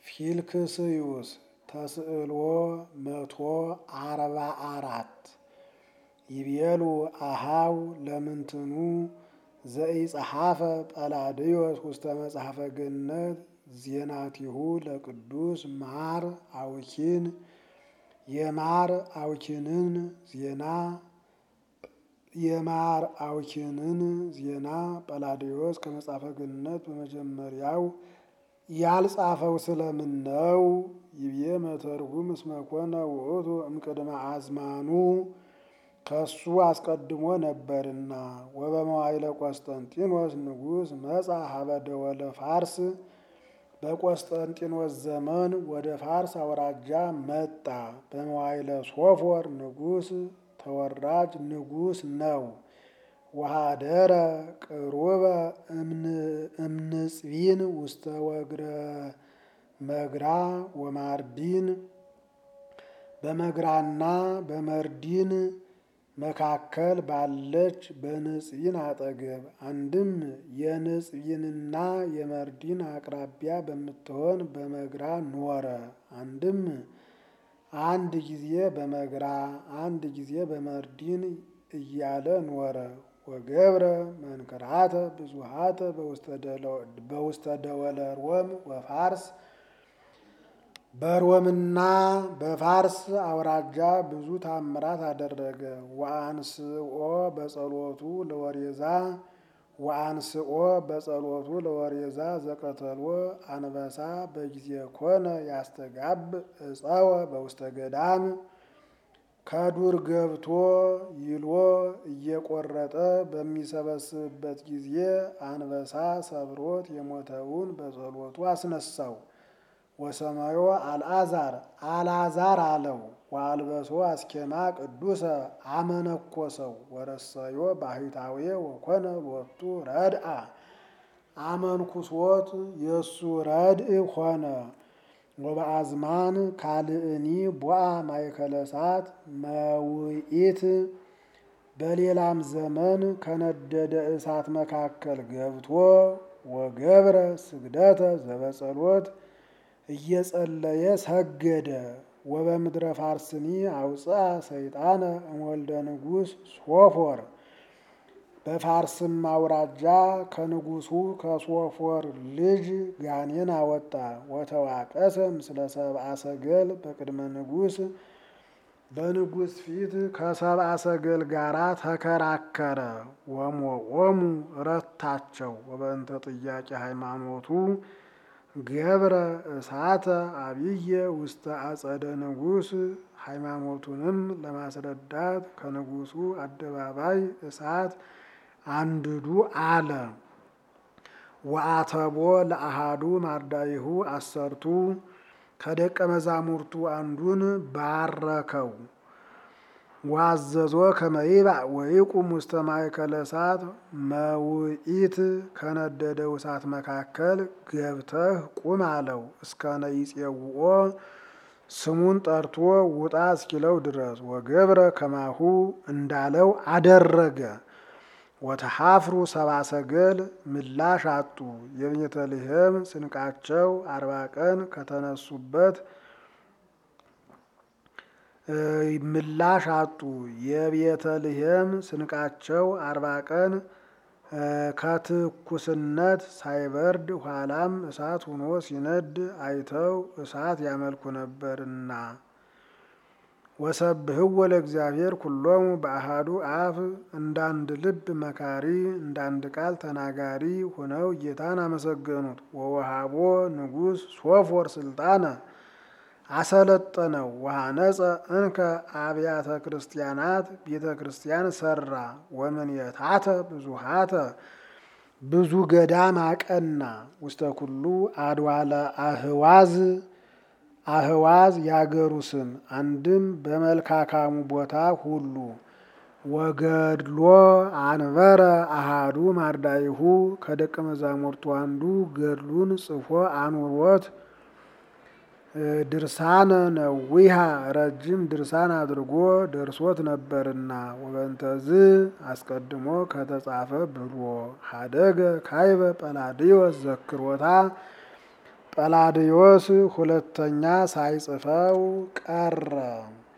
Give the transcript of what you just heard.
ፊልክስዩስ ተስዕልዎ መቶ አርባ አራት ይቤሉ አሃው ለምንትኑ ዘኢጸሐፈ ጰላድዮስ ውስተ መጽሐፈ ገነት ዜናቲሁ ለቅዱስ ማር አውኪን የማር አውኪንን ዜና የማር አውኪንን ዜና ጰላድዮስ ከመጽሐፈ ገነት በመጀመሪያው ያልጻፈው ስለምን ነው? ይቤ መተርጉም እስመ ኮነ ውእቱ እምቅድመ አዝማኑ ከሱ አስቀድሞ ነበርና። ወበመዋይለ ቆስጠንጢኖስ ንጉሥ መጻ ሀበ ደወለ ፋርስ በቆስጠንጢኖስ ዘመን ወደ ፋርስ አውራጃ መጣ። በመዋይለ ሶፎር ንጉሥ ተወራጅ ንጉሥ ነው። ወሃደረ ቅሩበ እምንጽቢን ውስተ ወግረ መግራ ወማርዲን በመግራና በመርዲን መካከል ባለች በንጽቢን አጠገብ አንድም የንጽቢንና የመርዲን አቅራቢያ በምትሆን በመግራ ኖረ። አንድም አንድ ጊዜ በመግራ አንድ ጊዜ በመርዲን እያለ ኖረ። ወገብረ መንክራተ ብዙሃተ በውስተ ደወለ ሮም ወፋርስ በሮምና በፋርስ አውራጃ ብዙ ታምራት አደረገ። ወአንስኦ በጸሎቱ ለወሬዛ ወአንስኦ በጸሎቱ ለወሬዛ ዘቀተሎ አንበሳ በጊዜ ኮነ ያስተጋብ እፀወ በውስተ ገዳም ከዱር ገብቶ ይሎ እየቆረጠ በሚሰበስብበት ጊዜ አንበሳ ሰብሮት የሞተውን በጸሎቱ አስነሳው። ወሰማዮ አልዓዛር አልዓዛር አለው። ወአልበሶ አስኬማ ቅዱሰ አመነኮሰው ወረሰዮ ባህታዌ ወኮነ ሎቱ ረድአ አመንኩሶት የእሱ ረድእ ሆነ። ወበአዝማን ካልእኒ ቦአ ማእከለ እሳት መውኢት በሌላም ዘመን ከነደደ እሳት መካከል ገብቶ ወገብረ ስግደተ ዘበጸሎት እየጸለየ ሰገደ። ወበምድረ ፋርስኒ አውፅአ ሰይጣነ እምወልደ ንጉሥ ሶፎር በፋርስም አውራጃ ከንጉሱ ከሶፎር ልጅ ጋኔን አወጣ። ወተዋቀሰ ምስለ ሰብአ ሰገል በቅድመ ንጉሥ በንጉሥ ፊት ከሰብአ ሰገል ጋራ ተከራከረ። ወሞቆሙ ረታቸው። ወበእንተ ጥያቄ ሃይማኖቱ ገብረ እሳተ አብየ ውስተ አጸደ ንጉሥ ሃይማኖቱንም ለማስረዳት ከንጉሱ አደባባይ እሳት አንድዱ አለ። ወአተቦ ለአሃዱ ማርዳይሁ አሰርቱ ከደቀ መዛሙርቱ አንዱን ባረከው። ዋዘዞ ከመይባእ ወይቁም ውስተ ማእከለ እሳት መውኢት ከነደደው እሳት መካከል ገብተህ ቁም አለው። እስከ ነይጼውኦ ስሙን ጠርቶ ውጣ እስኪለው ድረስ ወገብረ ከማሁ እንዳለው አደረገ። ወተሐፍሩ ሰብአ ሰገል ምላሽ አጡ። የቤተልሔም ስንቃቸው አርባ ቀን ከተነሱበት ምላሽ አጡ። የቤተልሔም ስንቃቸው አርባ ቀን ከትኩስነት ሳይበርድ ኋላም እሳት ሆኖ ሲነድ አይተው እሳት ያመልኩ ነበርና። ወሰብህዎ ለእግዚአብሔር ኩሎሙ በአሃዱ አፍ እንዳንድ ልብ መካሪ እንዳንድ ቃል ተናጋሪ ሆነው ጌታን አመሰገኑት። ወወሃቦ ንጉሥ ሶፎር ስልጣነ አሰለጠነው። ወሃነጸ እንከ አብያተ ክርስቲያናት ቤተ ክርስቲያን ሰራ። ወምንየታተ ብዙሃተ ብዙ ገዳም አቀና። ውስተ ኩሉ አድዋለ አህዋዝ አህዋዝ ያገሩ ስም አንድም በመልካካሙ ቦታ ሁሉ ወገድሎ አንበረ አሃዱ ማርዳይሁ ከደቀ መዛሙርቱ አንዱ ገድሉን ጽፎ አኑሮት ድርሳነ ነዊሃ ረጅም ድርሳን አድርጎ ደርሶት ነበርና ወበንተዝ አስቀድሞ ከተጻፈ ብሎ ሀደገ ካይበ ጰላድዮስ ዘክሮታ ጰላዲዮስ ሁለተኛ ሳይጽፈው ቀረ።